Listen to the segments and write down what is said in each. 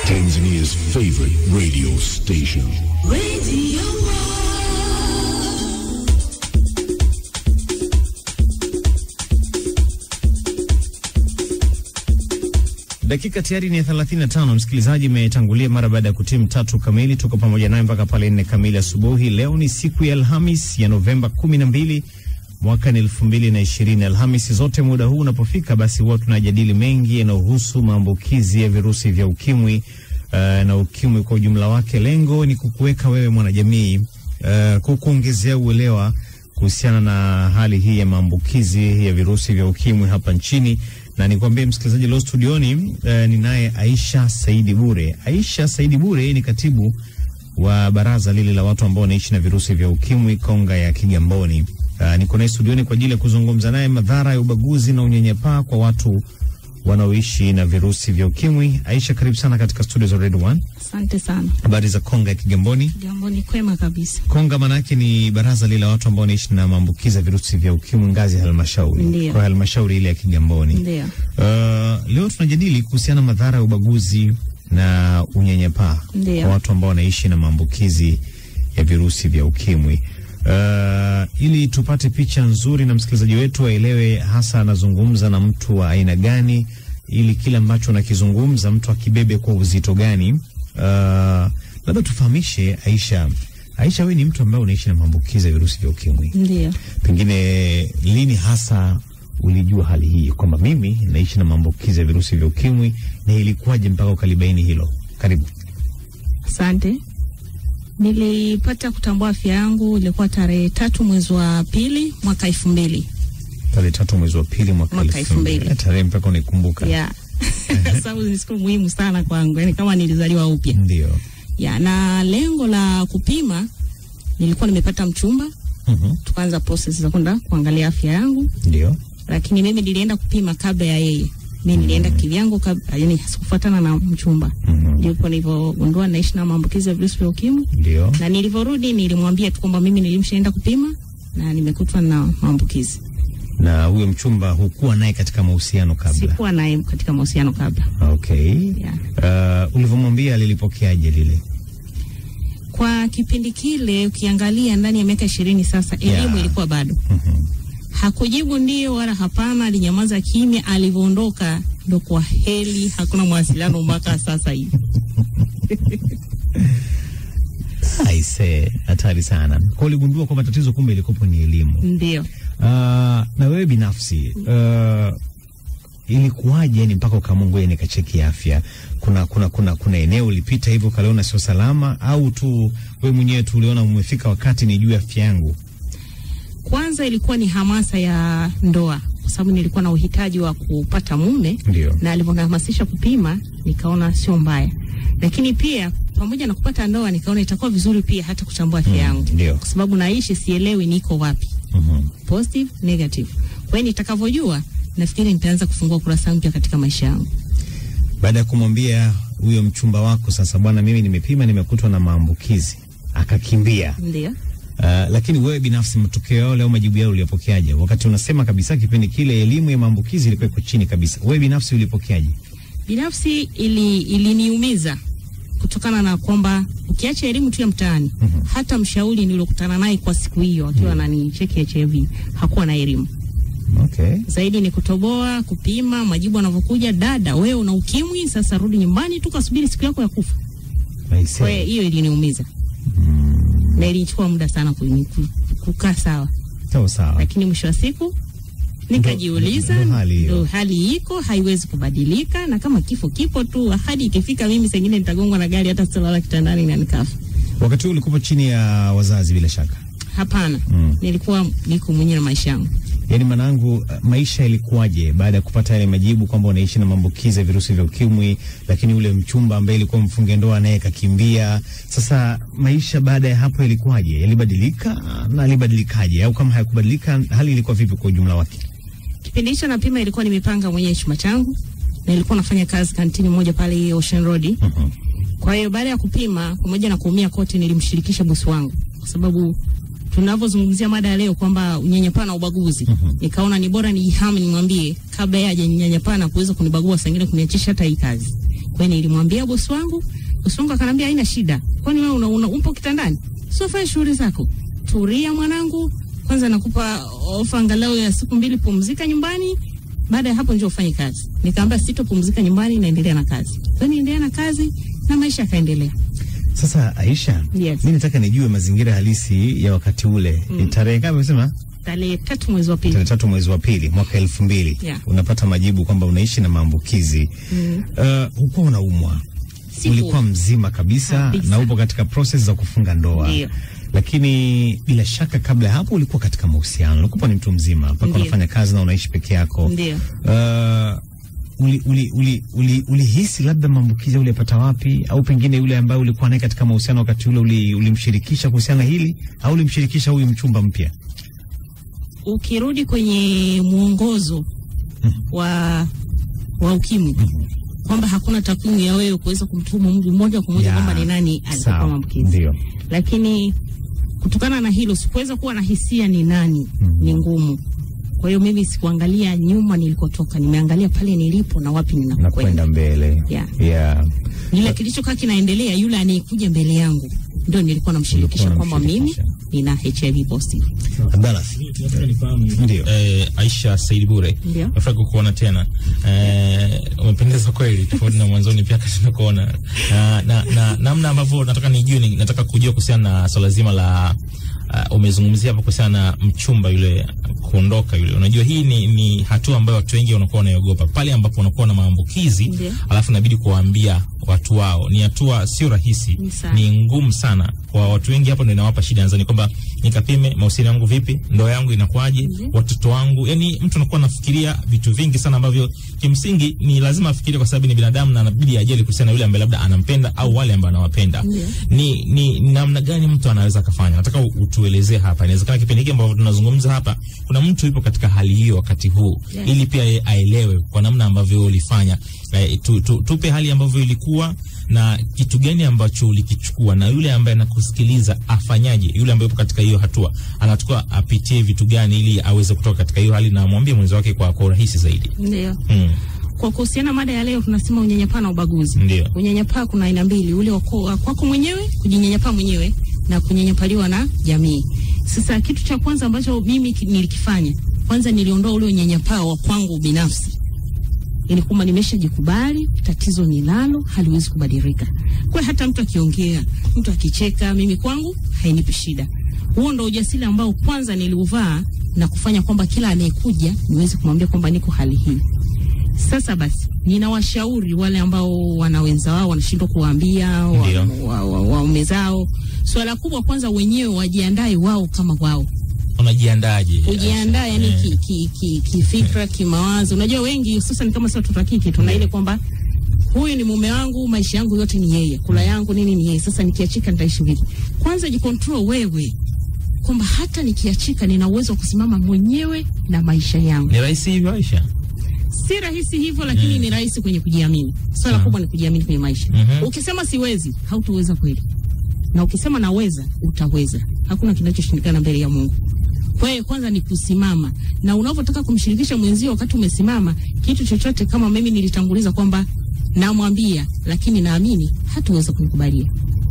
Tanzania's favorite radio station. Radio Dakika tayari ni 35, msikilizaji, imetangulia mara baada ya kutimu tatu kamili. Tuko pamoja naye mpaka pale nne kamili asubuhi. Leo ni siku ya Alhamis ya Novemba 12 mwaka ni 2020. Alhamisi zote muda huu unapofika, basi huwa tunajadili mengi yanayohusu maambukizi ya virusi vya ukimwi uh, na ukimwi kwa ujumla wake. Lengo ni kukuweka wewe mwanajamii, uh, kukuongezea uelewa kuhusiana na hali hii ya maambukizi ya virusi vya ukimwi hapa nchini na nikwambie msikilizaji, leo studioni eh, ninaye Aisha Saidi Bure. Aisha Saidi Bure ni katibu wa baraza lile la watu ambao wanaishi na virusi vya ukimwi Konga ya Kigamboni. Uh, niko naye studioni kwa ajili ya kuzungumza naye madhara ya ubaguzi na unyanyapaa kwa watu wanaoishi na virusi vya ukimwi. Aisha, karibu sana katika studio za Red One. Asante sana. Habari za Konga ya Kigamboni? Jambo ni kwema kabisa. Konga manake ni baraza lile la watu ambao wanaishi na maambukizi ya virusi vya ukimwi ngazi ya halmashauri, Ndiyo. kwa halmashauri ile ya Kigamboni. Ndio. Uh, leo tunajadili kuhusiana madhara ya ubaguzi na unyanyapaa Ndiyo. kwa watu ambao wanaishi na maambukizi ya virusi vya ukimwi. Uh, ili tupate picha nzuri na msikilizaji wetu aelewe hasa anazungumza na mtu wa aina gani, ili kile ambacho nakizungumza mtu akibebe kwa uzito gani. Uh, labda tufahamishe Aisha. Aisha, wewe ni mtu ambaye unaishi na maambukizi ya virusi vya ukimwi Ndio. pengine lini hasa ulijua hali hii kwamba mimi naishi na maambukizi ya virusi vya ukimwi na ilikuwaje mpaka ukalibaini hilo? Karibu. Asante. Nilipata kutambua afya yangu ilikuwa tarehe tatu mwezi wa pili mwaka elfu mbili. Tarehe tatu mwezi wa pili mwaka Mwaka elfu mbili. elfu mbili. Tarehe mpaka unaikumbuka? Ya. Sababu ni siku muhimu sana kwangu, yani kama nilizaliwa upya. Ndio. Ya, na lengo la kupima nilikuwa nimepata mchumba, Mhm. tukaanza process za kwenda kuangalia afya yangu, Ndio. lakini mimi nilienda kupima kabla ya yeye. Mimi nilienda kivyangu kabla, yani sikufuatana na mchumba. Mhm. Ndipo nilivyogundua naishi na maambukizi ya virusi vya ukimwi. Ndio. na nilivyorudi nilimwambia tu kwamba mimi nilimshaenda kupima na nimekutwa na maambukizi. Na huyo mchumba hukuwa naye katika mahusiano kabla? Sikuwa naye katika mahusiano kabla. Okay. Yeah. Uh, ulivyomwambia lilipokeaje lile? Kwa kipindi kile ukiangalia ndani ya miaka ishirini sasa, elimu Yeah. ilikuwa bado. Mhm. Hakujibu ndio wala hapana, alinyamaza kimya. Alivyoondoka ndo kwa heli, hakuna mawasiliano mpaka sasa hivi. Aise, hatari sana. Kwa uligundua kwamba tatizo kumbe ilikopo ni elimu. Ndio. Uh, na wewe binafsi uh, ilikuwaje yani mpaka ukaamua ngoja nikacheki afya? Kuna kuna kuna kuna eneo ulipita hivyo ukaliona sio salama, au tu wewe mwenyewe tu uliona umefika wakati nijue afya yangu? Kwanza ilikuwa ni hamasa ya ndoa, kwa sababu nilikuwa na uhitaji wa kupata mume Ndio. na alivyonihamasisha kupima nikaona sio mbaya, lakini pia pamoja na kupata ndoa nikaona itakuwa vizuri pia hata kutambua afya Mm, yangu, ndio. kwa sababu naishi sielewi niko wapi, Mhm. positive negative. Kwa hiyo nitakavyojua, nafikiri nitaanza kufungua kurasa mpya katika maisha yangu. Baada ya kumwambia huyo mchumba wako sasa, bwana, mimi nimepima nimekutwa na maambukizi, akakimbia. Ndio. Uh, lakini wewe binafsi matokeo yao leo majibu yao uliyopokeaje? Wakati unasema kabisa kipindi kile elimu ya maambukizi ilikuwa iko chini kabisa, wewe binafsi ulipokeaje? Binafsi ili iliniumiza kutokana na kwamba ukiacha elimu tu ya mtaani, Mhm. hata mshauri niliokutana naye kwa siku hiyo akiwa ananicheki HIV hakuwa na elimu Okay. zaidi ni kutoboa, kupima, majibu yanavyokuja, dada, wewe una ukimwi, sasa rudi nyumbani tu kasubiri siku yako ya kufa. I see. Kwa hiyo hiyo iliniumiza na ilichukua muda sana kuni- ku- kukaa sawa, Sawa sawa. lakini mwisho wa siku nikajiuliza, ndo hali hiyo. ndo hali iko, haiwezi kubadilika, na kama kifo kipo tu, hadi ikifika mimi sengine nitagongwa na gari, hata sitalala kitandani na nikafa. Wakati huu ulikuwa chini ya wazazi bila shaka. Hapana, Mm. nilikuwa niko mwenyewe na maisha yangu. Yaani mwanangu, uh, maisha ilikuwaje baada ya kupata yale majibu kwamba unaishi na maambukizi ya virusi vya ukimwi, lakini ule mchumba ambaye ilikuwa mfunge ndoa naye kakimbia. Sasa maisha baada ya hapo ilikuwaje? Yalibadilika na alibadilikaje? Au kama hayakubadilika, hali ilikuwa vipi kwa ujumla wake? Kipindi hicho napima, ilikuwa nimepanga mwenyewe chumba changu na ilikuwa nafanya kazi kantini moja pale Ocean Road. Mhm. Kwa hiyo baada ya kupima, pamoja na kuumia kote, nilimshirikisha bosi wangu, kwa sababu tunavyozungumzia mada ya leo kwamba unyanyapaa na ubaguzi, Mhm. nikaona ni bora nijihami, nimwambie kabla yeye hajaninyanyapaa na kuweza kunibagua, saa ingine kuniachisha hata hii kazi. Kwa hiyo nilimwambia bosi wangu, bosi wangu akanambia haina shida, kwani wewe una, una upo kitandani, sio fanya shughuli zako, tulia mwanangu, kwanza nakupa ofa angalau ya siku mbili, pumzika nyumbani baada ya hapo njoo ufanye kazi. Nikaambia sitopumzika nyumbani, naendelea na kazi. Kwa hiyo niendelea na kazi na maisha yakaendelea. Sasa Aisha, Yes. mi nataka nijue mazingira halisi ya wakati ule. Ni tarehe ngapi umesema? Tarehe tatu mwezi wa pili. Tarehe tatu mwezi wa pili mwaka elfu mbili Yeah. unapata majibu kwamba unaishi na maambukizi Mm. uh, hukuwa unaumwa Siku. ulikuwa mzima kabisa, Kabisa. na upo katika proses za kufunga ndoa Ndio. lakini bila shaka kabla ya hapo ulikuwa katika mahusiano, ulikuwa ni mtu mzima mpaka Ndio. unafanya kazi na unaishi peke yako. Ndio. Uh, uli, uli, uli, uli, ulihisi labda maambukizi ulipata wapi, au pengine yule ambaye ulikuwa naye katika mahusiano wakati ule uli, ulimshirikisha kuhusiana na hili au ulimshirikisha huyu mchumba mpya? Ukirudi kwenye mwongozo wa wa ukimwi kwamba hakuna takwimu ya wewe kuweza kumtuhumu mtu moja kwa moja Ya, kwamba ni nani alikuwa sawa, maambukizi, Ndio. lakini kutokana na hilo sikuweza kuwa na hisia ni nani, ni ngumu. Kwa hiyo mimi sikuangalia nyuma nilikotoka, nimeangalia pale nilipo na wapi na ninakwenda. kwenda mbele Yeah. yeah. Lile kilichokaa kinaendelea, yule anayekuja mbele yangu ndio nilikuwa namshirikisha Ulikuwa kwamba mimi unamshirikisha. nina HIV positive. Abdallah, Nataka nifahamu ndio eh, Aisha Said Bure, Ndio. nafurahi kukuona tena. Eh, umependeza kweli, tofauti na mwanzoni pia kati tunakuona na na na namna ambavyo nataka nijue, ni, nataka kujua kuhusiana na swala zima la uh, umezungumzia hapo kuhusiana na mchumba yule kuondoka yule. Unajua hii ni, ni hatua ambayo watu wengi wanakuwa wanaiogopa pale ambapo wanakuwa na maambukizi Ndio. alafu inabidi kuwaambia watu wao. Ni hatua sio rahisi, Ni sana. ni ngumu sana kwa watu wengi. Hapo ndio inawapa shida nadhani kwamba nikapime mahusiano yangu vipi, ndoa yangu inakuwaje, Ndio. watoto wangu. Yani mtu anakuwa anafikiria vitu vingi sana ambavyo kimsingi ni lazima afikirie, kwa sababu ni binadamu na anabidi ajali kuhusiana na yule ambaye labda anampenda au wale ambao anawapenda. Ndio. Ni, ni namna gani mtu anaweza akafanya? Nataka u- utuelezee hapa. Inawezekana kipindi hiki ambavyo tunazungumza hapa, kuna mtu yupo katika hali hiyo wakati huu Yeah. ili pia yeye aelewe kwa namna ambavyo ulifanya. Eh, tu, tu, tupe hali ambavyo ilikuwa na kitu gani ambacho ulikichukua, na yule ambaye anakusikiliza afanyaje? Yule ambaye yupo katika hiyo hatua anatakiwa apitie vitu gani ili aweze kutoka katika hiyo hali na amwambie mwenzi wake kwa, kwa urahisi zaidi. Ndio. Mm, Kwa kuhusiana mada ya leo tunasema unyanyapaa na ubaguzi. ndio. Unyanyapaa kuna aina mbili, ule wa kwa- wa kwako mwenyewe, kujinyanyapaa mwenyewe na kunyanyapaliwa na jamii. Sasa kitu cha kwanza ambacho mimi ki- nilikifanya, kwanza niliondoa ule unyanyapaa wa kwangu binafsi. Ili kwamba nimeshajikubali, tatizo ninalo, haliwezi kubadilika. Kwa hiyo hata mtu akiongea, mtu akicheka, mimi kwangu hainipi shida. Huo ndo ujasiri ambao kwanza niliuvaa na kufanya kwamba kila anayekuja niweze kumwambia kwamba niko hali hii. Sasa basi, ninawashauri wale ambao wana wenza wao wanashindwa kuwaambia wa- Ndio. wa- wa- waume zao. Swala kubwa kwanza, wenyewe wajiandae wao kama wao, Unajiandaje? kujiandaa yani Eh, kifikra ki, ki, kifikra, kimawazo. Unajua wengi hususan kama sio watoto wa kike tuna ile kwamba huyu ni mume wangu, maisha yangu yote ni yeye, kula yangu nini ni yeye. Sasa nikiachika nitaishi vipi? Kwanza jikontrol wewe kwamba hata nikiachika nina uwezo wa kusimama mwenyewe na maisha yangu. Ni rahisi hivyo Aisha? Si rahisi hivyo, lakini Mm. ni rahisi kwenye kujiamini. Swala Sawa. kubwa ni kujiamini kwenye maisha. Mhm. Ukisema siwezi, hautaweza kweli, na ukisema naweza, utaweza. Hakuna kinachoshindikana mbele ya Mungu. Kwa hiyo kwanza ni kusimama, na unavyotaka kumshirikisha mwenzio wakati umesimama, kitu chochote kama mimi nilitanguliza kwamba namwambia, lakini naamini hatuweza kunikubalia.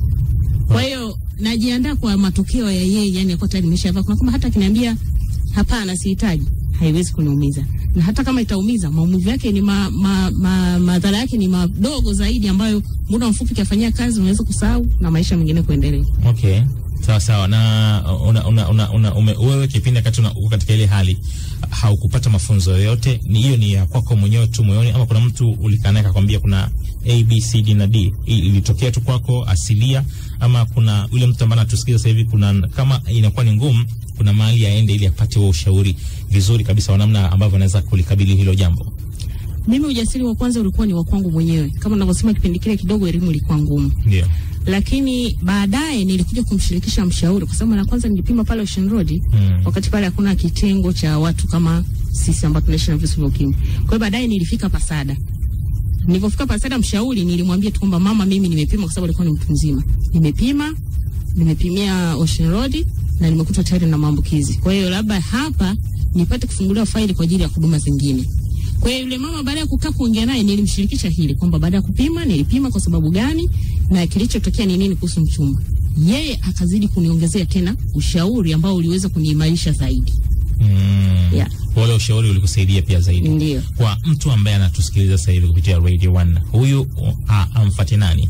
Kwa hiyo najiandaa kwa matokeo ya yeye, yani kwa tayari nimeshavaa. Kuna kama hata akiniambia hapana, sihitaji, haiwezi kuniumiza, na hata kama itaumiza, maumivu yake ni ma, ma, ma, madhara yake ni madogo zaidi, ambayo muda mfupi kiafanyia kazi unaweza kusahau na maisha mengine kuendelea. Okay, sawa sawa. Na una, una, una, una, ume, wewe kipindi wakati una- uko katika ile hali haukupata mafunzo yoyote, ni hiyo ni ya kwako mwenyewe tu moyoni, ama kuna mtu ulikaa naye akakwambia kuna A, B, C, D na D? Hii ilitokea tu kwako asilia, ama kuna yule mtu ambaye anatusikiza sasa hivi, kuna kama inakuwa ni ngumu, kuna mahali aende ili apate huo ushauri vizuri kabisa wa namna ambavyo anaweza kulikabili hilo jambo? Mimi ujasiri wa kwanza ulikuwa ni wa kwangu mwenyewe, kama ninavyosema, kipindi kile kidogo elimu ilikuwa ngumu, Ndio. lakini baadaye nilikuja kumshirikisha mshauri, kwa sababu mara ya kwanza nilipima pale Ocean Road Mm. wakati pale hakuna kitengo cha watu kama sisi ambao tunaishi na virusi vya ukimwi. Kwa hiyo baadaye nilifika Pasada. Nilipofika Pasada, mshauri nilimwambia tu kwamba mama, mimi nimepima, kwa sababu alikuwa ni mtu mzima. Nimepima, nimepimia Ocean Road na nimekuta tayari na maambukizi. Kwa hiyo labda hapa nipate kufunguliwa faili kwa ajili ya huduma zingine. Kwa hiyo yule mama baada ya kukaa kuongea naye nilimshirikisha hili kwamba baada ya kupima nilipima kwa sababu gani na kilichotokea ni nini kuhusu mchumba. Yeye akazidi kuniongezea tena ushauri ambao uliweza kuniimarisha zaidi. Mm. Yeah. Wale ushauri ulikusaidia pia zaidi. Ndio. Kwa mtu ambaye anatusikiliza sasa hivi kupitia Radio 1, huyu uh, amfuate nani?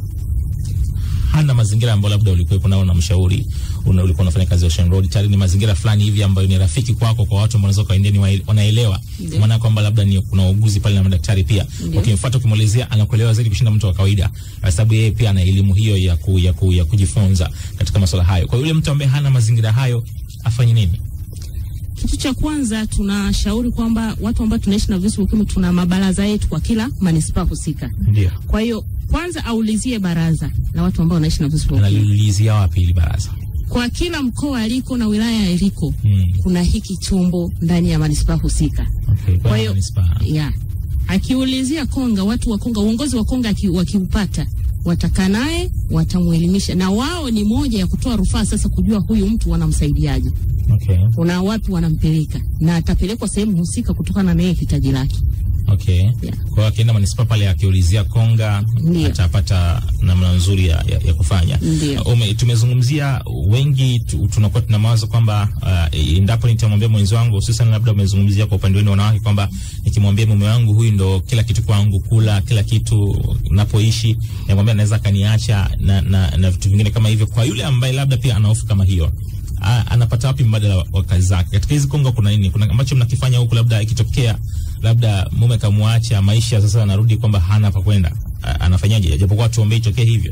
Hana mazingira ambayo labda ulikuwepo nao na mshauri una, ulikuwa unafanya kazi Ocean Road, tayari ni mazingira fulani hivi ambayo ni rafiki kwako, kwa watu ambao wanaweza kaendea ni wa- wanaelewa, Ndio. maana kwamba labda ni kuna wauguzi pale na madaktari pia, Ndio. ukimfuata ukimwelezea, anakuelewa zaidi kushinda mtu wa kawaida, kwa sababu yeye pia ana elimu hiyo ya, ku, ya, ku, ya kujifunza katika masuala hayo. Kwa yule mtu ambaye hana mazingira hayo afanye nini? Kitu cha kwanza tunashauri kwamba watu ambao tunaishi na virusi vya ukimwi tuna mabaraza yetu kwa kila manispaa husika. Ndio. Kwa hiyo kwanza aulizie baraza la watu ambao wanaishi na virusi vya ukimwi Analiulizia wapi ili baraza? kwa kila mkoa aliko na wilaya aliko, Mm. kuna hiki chombo ndani ya manispaa husika. Okay, Kwa hiyo manispaa. ya akiulizia Konga, watu wa Konga, uongozi wa Konga aki- wakiupata watakaa naye watamwelimisha, na wao ni moja ya kutoa rufaa sasa, kujua huyu mtu wanamsaidiaje, Okay. kuna wapi wanampeleka, na atapelekwa sehemu husika kutokana na yeye hitaji lake. Okay. Yeah. Kwa hiyo akienda manispaa pale akiulizia Konga Ndio. atapata namna nzuri ya, ya, ya kufanya. Ndio. Uh, Ume, tumezungumzia wengi tu, tunakuwa tuna mawazo kwamba uh, endapo nitamwambia mwenzi wangu, hususan labda umezungumzia kwa upande wenu wanawake kwamba nikimwambia mume wangu huyu ndo kila kitu kwangu, kula kila kitu napoishi, namwambia anaweza akaniacha na, na, na vitu vingine kama hivyo. Kwa yule ambaye labda pia ana hofu kama hiyo a, anapata wapi mbadala wa, wa kazi zake katika hizi Konga? Kuna nini? Kuna ambacho mnakifanya huku, labda ikitokea labda mume kamwacha, maisha sasa anarudi kwamba hana pa kwenda, A- anafanyaje? Japokuwa tuombee itokee hivyo.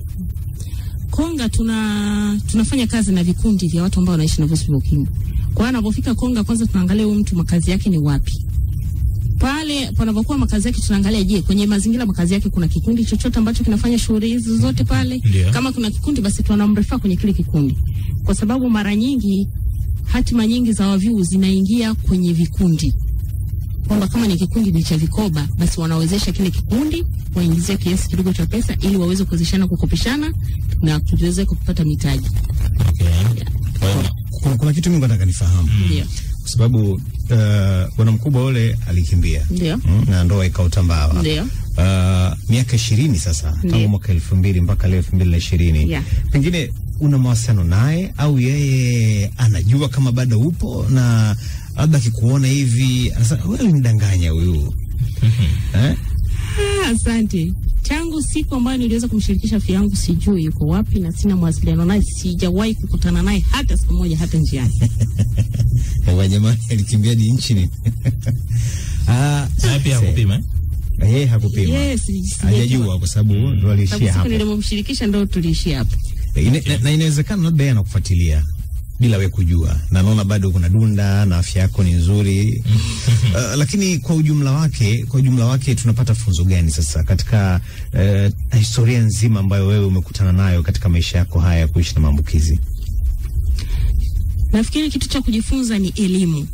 Konga tuna tunafanya kazi na vikundi vya watu ambao wanaishi na virusi vya ukimwi. Kwa hiyo anapofika Konga, kwanza tunaangalia huyu mtu makazi yake ni wapi. Pale panapokuwa makazi yake, tunaangalia je, kwenye mazingira makazi yake kuna kikundi chochote ambacho kinafanya shughuli hizi zote pale. Ndio. Kama kuna kikundi, basi tunamrefa kwenye kile kikundi, kwa sababu mara nyingi hatima nyingi za waviu zinaingia kwenye vikundi kwamba kama ni kikundi ni cha vikoba, basi wanawezesha kile kikundi waingizie kiasi kidogo cha pesa ili waweze kuwezeshana kukopeshana na kuweze kupata mitaji. Okay. Kwa hiyo Kuna, kuna kitu mimi nataka nifahamu Ndio, kwa sababu uh, bwana mkubwa ule alikimbia ndio, mm, na ndoa ikaotambawa ndio. uh, miaka ishirini sasa tangu Ndiyo. mwaka elfu mbili mpaka leo elfu mbili na ishirini Yeah. pengine una mawasiliano naye au yeye anajua kama bado upo na labda akikuona hivi anasema wewe ulimdanganya huyu eh? Ah, asante. Tangu siku ambayo niliweza kumshirikisha afya yangu, sijui yuko wapi na sina mawasiliano naye, sijawahi kukutana naye hata siku moja, hata njiani. Ewa jamani, alikimbia di nchi ni Ah, naye pia se- hakupima eh? yeye hakupima Yes, sijajua. hajajua kwa sababu ndo Sababu aliishia siku hapo nilimomshirikisha ndo tuliishia hapo. Ine, na, na inawezekana labda yeye anakufuatilia bila we kujua, na naona bado kuna dunda na afya yako ni nzuri uh, lakini kwa ujumla wake, kwa ujumla wake tunapata funzo gani sasa katika uh, historia nzima ambayo wewe umekutana nayo katika maisha yako haya ya kuishi na maambukizi? Nafikiri kitu cha kujifunza ni elimu.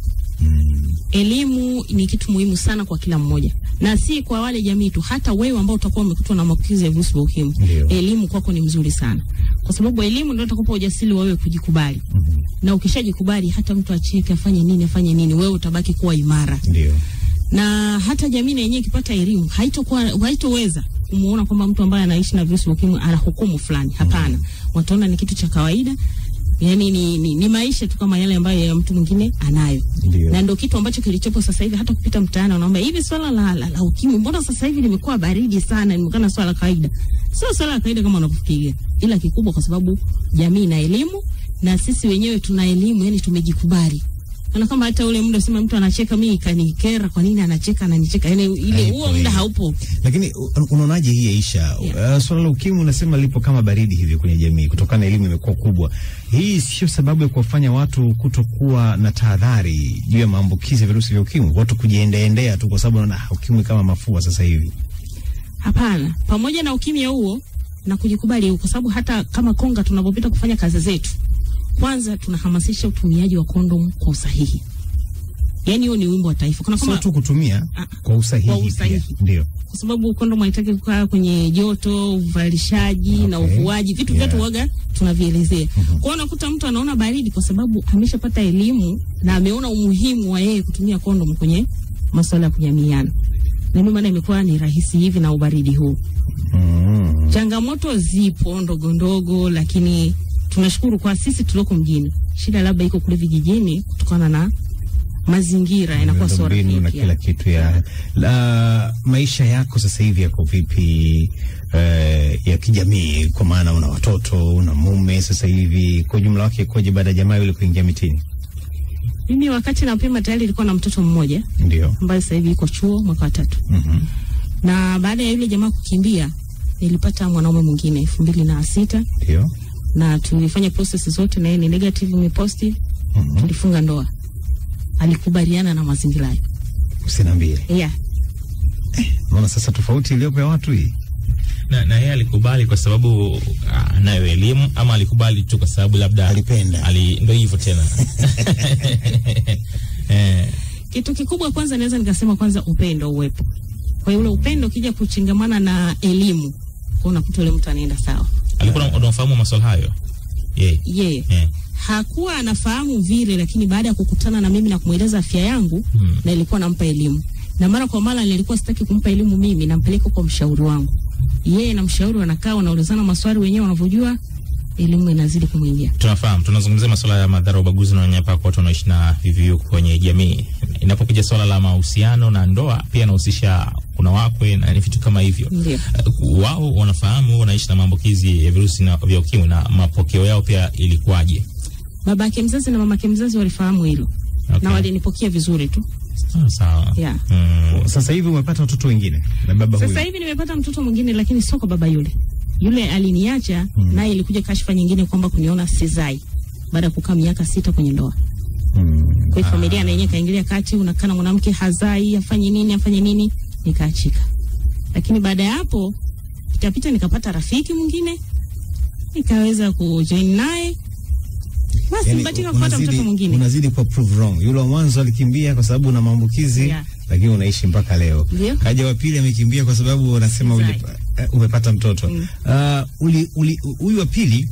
Elimu ni kitu muhimu sana kwa kila mmoja, na si kwa wale jamii tu, hata wewe ambao utakuwa umekutwa na maambukizi ya virusi vya ukimwi, Ndio. elimu kwako ni mzuri sana, kwa sababu elimu ndio itakupa ujasiri wa wewe kujikubali. Na ukishajikubali, hata mtu acheke, afanye nini, afanye nini, wewe utabaki kuwa imara. Ndio. Na hata jamii na yenyewe ikipata elimu, haitokuwa haitoweza kumuona kwamba mtu ambaye anaishi na virusi vya ukimwi ana hukumu fulani. Hapana, wataona ni kitu cha kawaida yani ni, ni, ni maisha tu kama yale ambayo ya mtu mwingine anayo Ndio. na ndo kitu ambacho kilichopo sasa hivi. Hata kupita mtaani unaomba hivi swala la, la, la ukimwi, mbona sasa hivi limekuwa baridi sana, limekana swala la kawaida. Sio swala la kawaida kama unavyofikiria, ila kikubwa kwa sababu jamii na elimu na sisi wenyewe tuna elimu, yani tumejikubali. Na kama hata ule muda sema mtu anacheka, mimi kanikera, kwa nini anacheka ananicheka? Yani ile Haipo huo muda hiyo. haupo. Lakini u- unaonaje hii Aisha? Yeah. Uh, swala la ukimwi unasema lipo kama baridi hivi kwenye jamii kutokana na elimu imekuwa kubwa. Hii sio sababu ya kuwafanya watu kutokuwa na tahadhari juu ya maambukizi ya virusi vya ukimwi, watu kujiendeendea tu kwa sababu wanaona "Ah, ukimwi kama mafua sasa hivi. Hapana, pamoja na ukimya huo na kujikubali, kwa sababu hata kama Konga tunapopita kufanya kazi zetu, kwanza tunahamasisha utumiaji wa kondomu kwa usahihi. Yani hiyo ni wimbo wa taifa. Kuna Sio kama tu kutumia Ah, kwa usahihi, kwa usahihi. pia. Ndio. kwa sababu kondomu haitaki kukaa kwenye joto, uvalishaji na Okay. uvuaji, vitu Yeah. vyote waga tunavielezea. Kwa hiyo unakuta mtu anaona baridi kwa sababu ameshapata elimu na ameona umuhimu wa yeye kutumia kondomu kwenye masuala ya kujamiiana, na ndio maana imekuwa ni rahisi hivi na ubaridi huu. Mm. Changamoto zipo ndogo ndogo, lakini tunashukuru kwa sisi tulioko mjini. Shida labda iko kule vijijini kutokana na mazingira yanakuwa sio Miundombinu na rafiki. kila kitu ya la, maisha yako sasa hivi yako vipi eh, ya kijamii kwa maana una watoto una mume sasa hivi kwa ujumla wake koje baada ya jamaa yule kuingia mitini Mimi wakati napima tayari ilikuwa na mtoto mmoja ndio ambaye sasa hivi yuko chuo mwaka wa tatu, Mhm. na baada ya yule jamaa kukimbia nilipata mwanaume mwingine elfu mbili na sita ndio na tulifanya process zote na yeye ni negative, ni positive, Mhm. tulifunga ndoa. Alikubaliana na mazingira hayo. usiniambie Yeah. naona sasa tofauti iliyopo ya watu hii na, na yeye alikubali kwa sababu ah, anayo elimu ama alikubali tu kwa sababu labda Alipenda. ali, ndo hivyo tena eh, Kitu kikubwa kwanza naweza nikasema kwanza upendo uwepo. Kwa hiyo ule upendo ukija kuchangamana na elimu, kwa unakuta ule mtu anaenda sawa. alikuwa na- unafahamu maswala hayo yeah. Yeye Yeah. hakuwa anafahamu vile, lakini baada ya kukutana na mimi na kumweleza afya yangu Hmm. na ilikuwa nampa elimu, na mara kwa mara nilikuwa sitaki kumpa elimu mimi, nampeleka kwa mshauri wangu. Yeye na mshauri wanakaa wanaulizana maswali wenyewe wanavyojua, elimu inazidi kumwingia. Tunafahamu, tunazungumzia masuala ya madhara, ubaguzi na unyanyapaa kwa watu wanaoishi na VVU kwenye jamii. Inapokuja swala la mahusiano na ndoa, pia inahusisha kuna wakwe na vitu kama hivyo. Ndio. Uh, wao wanafahamu wanaishi na maambukizi ya virusi na vya ukimwi, na mapokeo yao pia ilikuwaje? Babake mzazi na mamake mzazi walifahamu hilo Okay. na walinipokea vizuri tu. Sawa sawa. Yeah. Mm. sasa hivi umepata watoto wengine na baba Sasa huyu hivi nimepata mtoto mwingine, lakini sio kwa baba yule. Yule aliniacha naye, ilikuja kashfa nyingine kwamba kuniona sizai baada ya kukaa miaka sita kwenye ndoa. Mm. Kwa hiyo familia na yenyewe kaingilia kati, unakaa na mwanamke hazai, afanye nini afanye nini, nikaachika. Lakini baada ya hapo pitapita, nikapata rafiki mwingine nikaweza kujoin naye, basi Yani, nibatika kupata unazidi- mtoto mwingine. unazidi kwa prove wrong yule wa mwanzo alikimbia kwa sababu una maambukizi Yeah. lakini unaishi mpaka leo Ndio. kaja wa pili amekimbia kwa sababu unasema Sizai. uli, uh, umepata mtoto Mm. uh, uli, uli, huyu wa pili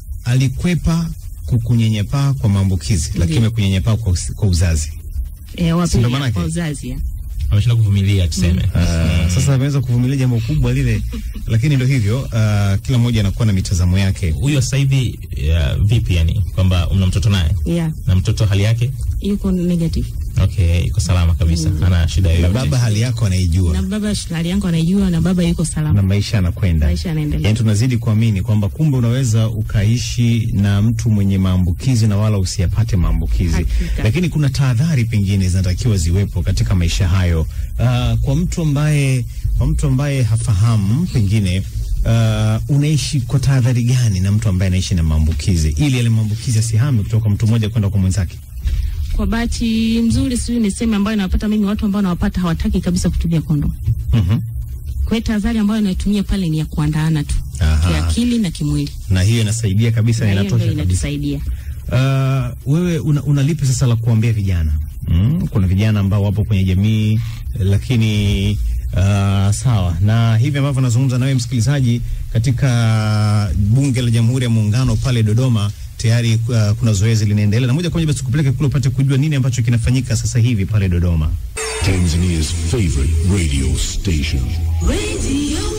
alikwepa kukunyenyepaa kwa maambukizi lakini amekunyanyapaa kwa, us- kwa uzazi Eh, wa Si ndo pili manake? kwa uzazi ya. Ameshinda kuvumilia tuseme. Uh, sasa ameweza kuvumilia jambo kubwa lile lakini ndo hivyo uh, kila mmoja anakuwa na mitazamo yake Huyo sasa hivi uh, vipi yani kwamba una mtoto naye Yeah, na mtoto hali yake yuko negative. okay, iko salama kabisa, hana shida na yoyote. baba hali yako anaijua Na baba hali yangu anaijua na baba yuko na salama. maisha yanakwenda Maisha yanaendelea. yaani tunazidi kuamini kwamba kumbe unaweza ukaishi na mtu mwenye maambukizi na wala usiyapate maambukizi Hakika. lakini kuna tahadhari pengine zinatakiwa ziwepo katika maisha hayo uh, kwa mtu ambaye kwa mtu ambaye hafahamu pengine uh, unaishi kwa tahadhari gani na mtu ambaye anaishi na maambukizi ili yale maambukizi asihame kutoka mtu mmoja kwenda kwa mwenzake Kwa bahati nzuri, sijui niseme, ambayo nawapata mimi, watu ambao nawapata hawataki kabisa kutumia kondom. Mhm. Kwa hiyo tahadhari ambayo naitumia pale ni ya kuandaana tu Aha. kiakili na kimwili, na hiyo inasaidia kabisa na na hiyo ndio inatosha kabisa inatusaidia. Uh, wewe una, una lipi sasa la kuambia vijana mm? Kuna vijana ambao wapo kwenye jamii lakini uh, sawa na hivi ambavyo nazungumza nawe msikilizaji, katika bunge la Jamhuri ya Muungano pale Dodoma tayari uh, kuna zoezi linaendelea, na moja kwa moja basi kupeleke kule upate kujua nini ambacho kinafanyika sasa hivi pale Dodoma. Tanzania's favorite radio station. Radio